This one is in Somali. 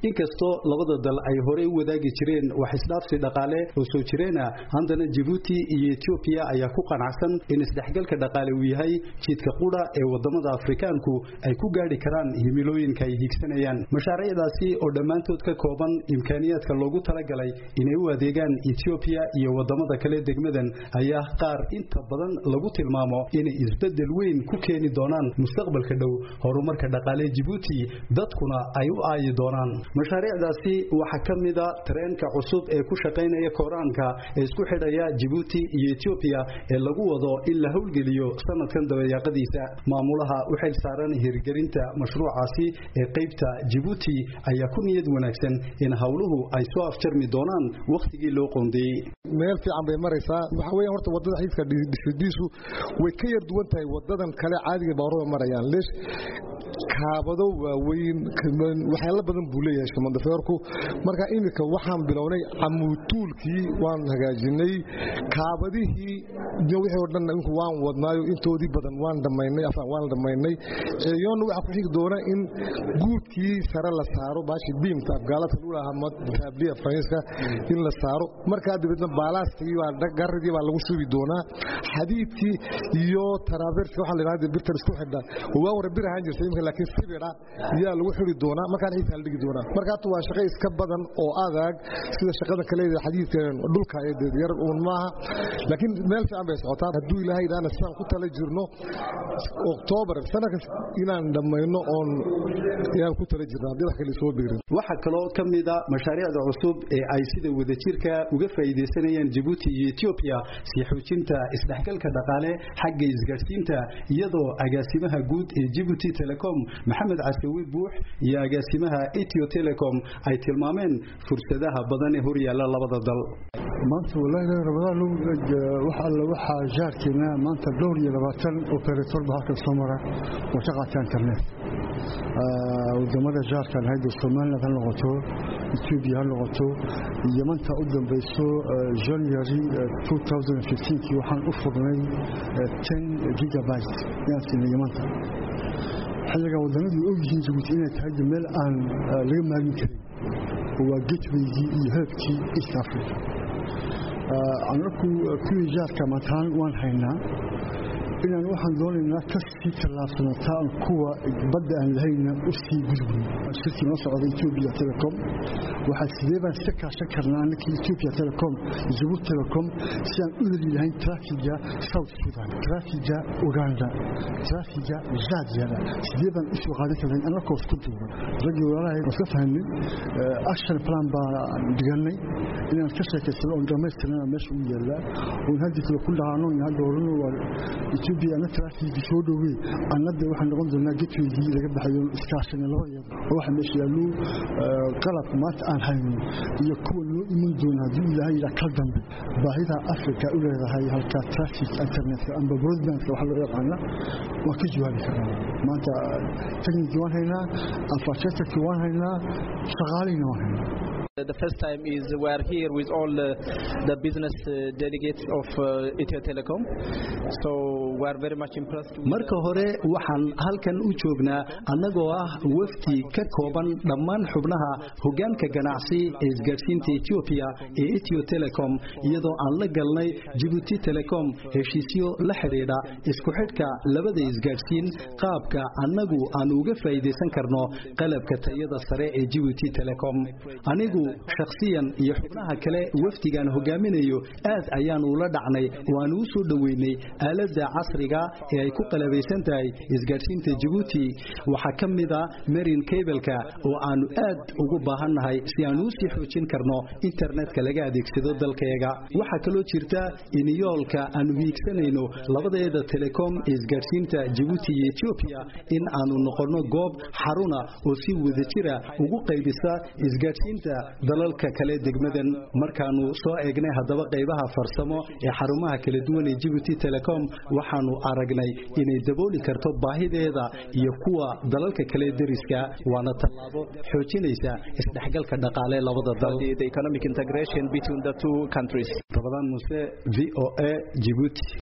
inkastoo labada dal ay horey u wadaagi jireen wax isdhaafsi dhaqaale oo soo jireena haddana Djibouti iyo Ethiopia ayaa ku qanacsan in isdhexgalka dhaqaale uu yahay jidka qudha ee wadamada Afrikaanku ay ku gaari karaan himilooyinka ay higsanayaan mashaariicdaasi oo dhammaantood ka kooban imkaaniyaadka loogu talagalay inay u adeegaan Ethiopia iyo wadamada kale degmadan ayaa qaar inta badan lagu tilmaamo inay isbedel weyn ku keeni doonaan mustaqbalka dhow horumarka dhaqaale Djibouti dadkuna ay u aayi doonaan mashaariicdaasi waxa kamida tareenka cusub ee ku shaqeynaya Koraanka ee isku xidhaya Djibouti iyo Ethiopia ee lagu wado in la howlgeliyo sanadkan dabayaaqadiisa maamulaha u xil saaran hirgelinta mashruucaasi ee qaybta Djibouti ayaa ku niyad wanaagsan in hawluhu ay soo afjarmi doonaan waqtigii loo qoondeeyay meel fiican bay maraysaa waxa weeyaan horta wadada xididka dhisidiisu way ka yar duwan tahay wadadan kale caadiga baaruurda marayaan leesh kaabado waaweyn waxyaalo badan buu leeyahay shamandafeerku marka iminka waxaan bilownay camuutuulkii waan hagaajinay kaabadihii wixii oo dhan inku waan wadnaayo intoodii badan waan dhammaynay afaan waan dhammaynay ceeyoonna waxaa ku xigi doona in guudkii sare la saaro baashi biimta afgaalada lagu lahaa taabliya faransiiska in la saaro markaa dabeedna baalaastigii baa garidii baa lagu shubi doonaa xadiidkii iyo taraabeertka waxaa la yidhahda birtan isku xidha waa wara bir ahaan jirtay imika laakiin sibira yaa lagu xiri doonaa markaan xiisaa la dhigi doonaa marka hata waa shaqo iska badan oo adag sida shaqada kale xadiidka dhulka ee yar uun maaha laakiin meel fiican bay socotaa hadduu ilaahay idhaana sidaan ku tala jirno oktoobar sanadkas inaan dhammayno oon yaan ku tala jirno haddii wax kale soo biirin waxaa kaloo ka mida mashaariicda cusub ee ay sida wadajirka uga faa'iidaysanayaan Djibouti iyo Ethiopia sii xoojinta isdhexgalka dhaqaale xagga isgaarsiinta iyadoo agaasimaha guud ee Djibouti Telecom Maxamed Casawi Buux iyo agaasimaha Ethio Telecom ay tilmaameen fursadaha badan ee horyaala labada dal maanta walahi rabadaan waxa alla waxa jaarkeena maanta dhowr iyo labaatan operator ba halkan soo mara oo ka qaata internet wadamada jaarkan hayda Soomaaliland ha noqoto Ethiopia ha noqoto Yamanta u dambayso January 2015 kii waxaan u furnay 10 gigabyte yaan siinay Yamanta xilliga wadamadu og yihiin Djibouti inay tahay meel aan laga maagin karin waa gateway-gii iyo heebkii East Africa anaku kuwii jaarka mataan waan haynaa inaan waxaan doonaynaa ka sii tallaabsanataan kuwa badda aan lahayna u sii gudbin shirkii noo socda Ethiopia Telecom waxaa sidee baan iska kaashan karnaa annakii Ethiopia Telecom Djibouti Telecom si aan u heli lahayn traafiga South Sudan traafiga Uganda traafiga Zambia sidee baan isu qaadan karnaa annakoo isku duuban raggii walaalahay waan iska fahamnay action plan baan dhiganay inaan ka sheekaysano oon dhammaystirnana meesha u yaallaa oon haddii kale ku dhahaano hadda horena waa Ethiopia ana traffic soo dhawey annada waxaan noqon doonaa gatweygii laga baxayo iskaashana laba iyada waxa meesha yaallo qalab maanta aan hayno iyo kuwa loo iman doona haddii ilaahay ila kal dambe baahida afrika u leedahay halka traffic internet amba broadband waxa loo yaqaana waa ka jawaabi karnaa maanta technique waan haynaa infrastructure waan haynaa shaqaaleyna waan haynaa The first time is we are here with all the, the business uh, delegates of uh, Ethio Telecom. So we are very much impressed. With marka hore waxaan halkan u joognaa annagoo ah wafdi ka kooban dhammaan xubnaha hoggaanka ganacsi ee isgaadhsiinta Ethiopia ee Ethio Telecom iyadoo aan la galnay Djibouti Telecom heshiisyo la xidhiidha isku xidhka labada isgaadhsiin qaabka annagu aan uga faa'iidaysan karno qalabka tayada sare ee Djibouti Telecom anigu shakhsiyan iyo xubnaha kale wafdigan hogaaminayo aad ayaan ula dhacnay oo aan u soo dhaweynay aaladda casriga ee ay ku qalabaysan tahay isgaadhsiinta Djibouti waxaa ka mid ah Marine Cable-ka oo aanu aad ugu baahannahay si aan u sii xoojin karno internetka laga adeegsado dalkayaga waxaa kaloo jirta in yoolka aanu hiigsanayno labadeeda telecom isgaadhsiinta Djibouti iyo Ethiopia in aanu noqono goob xaruna oo si wadajira ugu qaybisa isgaadhsiinta dalalka kale degmadan markaanu soo eegnay haddaba qaybaha farsamo ee xarumaha kala duwan ee Djibouti Telecom waxaanu aragnay inay dabooli karto baahideeda iyo kuwa dalalka kale deriska waana tallaabo xoojinaysa isdhexgalka dhaqaale labada dal the economic integration between the two countries. Rabadaan Muse VOA Djibouti